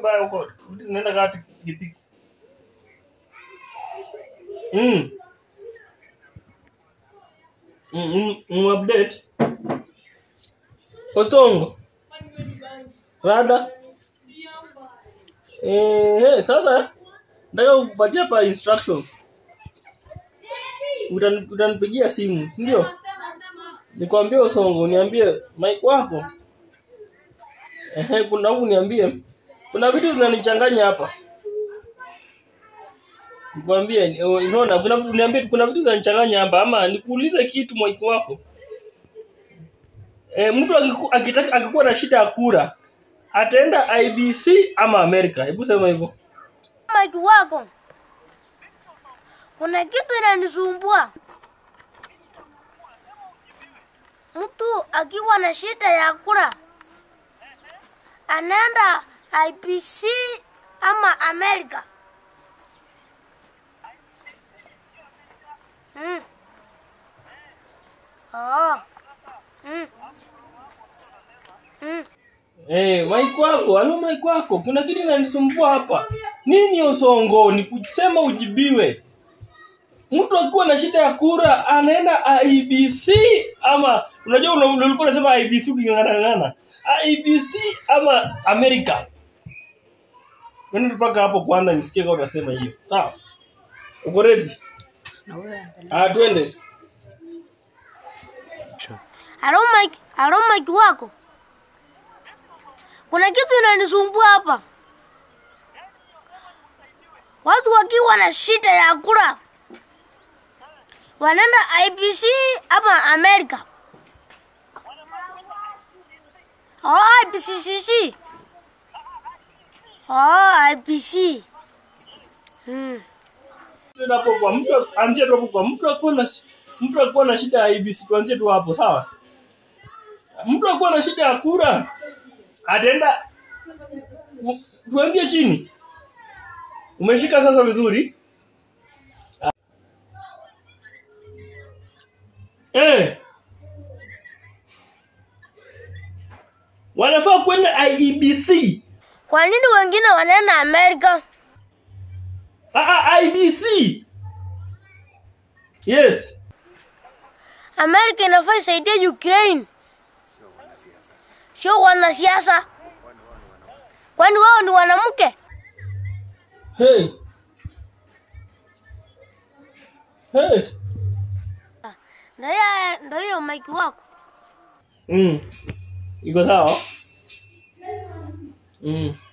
mbaya huko. Vitu zinaenda kati kipiki. Mm. Mm, mm, mm, update. Otongo. Rada. Eh, sasa nataka kukupatia pa instructions. Utani- Utanipigia simu, si ndio? Nikwambie Osongo, niambie mic wako. Ehe, kuna huku niambie. Kuna vitu zinanichanganya hapa. Nikwambie, eh, unaona kuna vitu niambie kuna vitu zinanichanganya hapa ama nikuulize kitu mic wako. Eh, mtu akiku- akitaka akikuwa na shida ya kura ataenda IBC ama Amerika? Hebu sema hivyo. Mike wako, kuna kitu inanisumbua. Mtu akiwa na shida ya kura anaenda IPC ama Amerika. Mm. Oh. Mm. Mm. Eh, mic wako, halo mic wako. Kuna kitu inanisumbua hapa. Nini Osongo? Ni kusema ujibiwe. Mtu akiwa na shida ya kura anaenda IBC ama unajua una- ulikuwa unasema IBC uking'ang'ana IBC ama Amerika. Twende mpaka hapo kwanza nisikie kama utasema hiyo. Sawa. Uko ready? Ah, twende. Halo Mike, halo Mike wako. Kuna kitu inanisumbua hapa. Watu wakiwa na shida ya kura wanaenda IPC ama Amerika. Oh, IPCCC. Oh, IPC. Hmm. Twende hapo kwa mtu anzie tu hapo kwa mtu akuwa na mtu akuwa na shida ya IBC tuanzie tu hapo sawa mtu akuwa na shida ya kura ataenda tu- tuanzie chini umeshika sasa vizuri eh wanafaa kwenda IEBC Kwa nini wengine wanaenda Amerika? ah, ah, IBC yes Amerika inafaa isaidie Ukraine, sio wanasiasa. Kwani wao ni wanamke? hey hey Ndio hiyo- ndio hiyo maiki wako. Mm. Iko sawa? Mm.